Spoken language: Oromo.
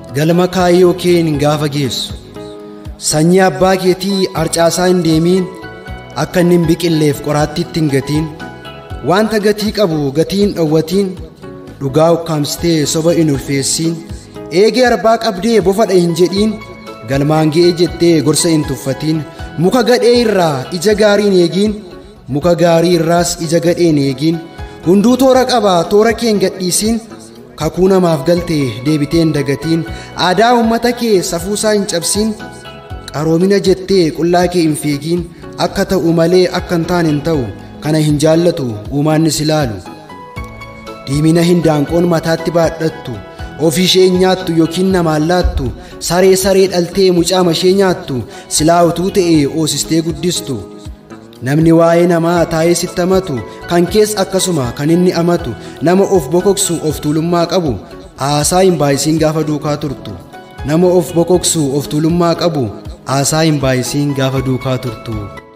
galma kaayyoo keen gaafa geessu sanyii abbaa keetii harcaasaa hin deemiin akka inni hin biqilleef qoraattiitti hin gatiin wanta gatii qabu gatii hin dhowwatiin dhugaa ukkaamsitee soba hin ulfeessiin eegee arbaa qabdee bofadha hin jedhiin galmaan ga'ee jettee gorsa hin tuffatiin muka gadhee irraa ija gaariin eegiin muka gaarii irraas ija gadheen eegiin hunduu toora qaba toora keen gadhiisiin kakuu namaaf galtee deebiteen dagatiin aadaa uummata kee safuusaa hin cabsiin qaroomina jettee qullaa kee hin fiigiin akka ta'u malee akka hin taane hin ta'u kana hin jaallatu uumaannis ilaalu diimina hin daanqoon mataatti baadhattu ofii ishee hin nyaattu yookiin namaan laattu saree saree dhaltee mucaa mashee nyaattu silaa utuu ta'e oosistee guddistu namni waa'ee namaa taa'ee sitti amatu kan kees akkasuma kan inni amatu nama of bokoksu of tuulummaa qabu haasaa hin baay'isiin gaafa duukaa turtu nama of bokoksu of tuulummaa qabu haasaa hin baay'isiin gaafa duukaa turtu